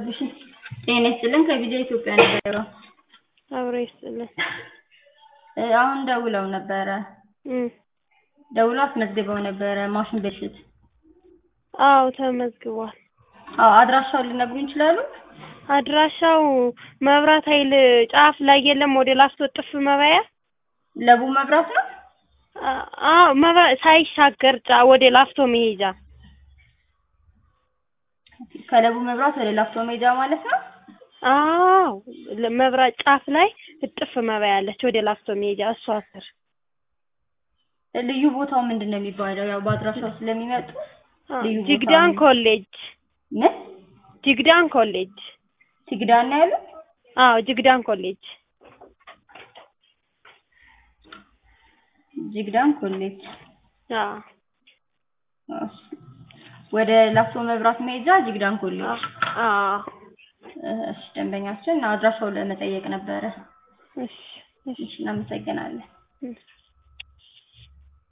አስገቡሽ። ጤና ይስጥልን ከቪዲዮ ኢትዮጵያ ነበር። አብሮ ይስጥልን። እ አሁን ደውለው ነበረ። እም ደውለው አስመዝግበው ነበረ ማሽን ብልሽት። አዎ ተመዝግቧል። አዎ አድራሻውን ሊነግሩኝ ይችላሉ? አድራሻው መብራት ኃይል ጫፍ ላይ የለም ወደ ላፍቶ ጥፍ መባያ ለቡ መብራት ነው። አ- አዎ መብራት ሳይሻገር ጫ ወደ ላፍቶ መሄጃ ከለቡ መብራት ወደ ላፍቶ ሜዳ ማለት ነው። አዎ ለ- መብራት ጫፍ ላይ እጥፍ መባያ አለች ወደ ላፍቶ መሄጃ እሷ ስር ልዩ ቦታው ምንድን ነው የሚባለው? ያው በአድራሻው ስለሚመጡ አ- ልዩ ቦታ ጅግዳን ነው። ኮሌጅ ምን ጅግዳን ኮሌጅ ሲግዳን ነው ያሉት? አዎ ጅግዳን ኮሌጅ ጅግዳን ኮሌጅ አዎ እሺ። ወደ ላፍቶ መብራት መሄጃ ጅግዳን ኮሌጅ። አዎ እሺ ደንበኛችን አድራሻውን ለመጠየቅ ነበረ። እሺ እሺ እሺ እናመሰግናለን። እሺ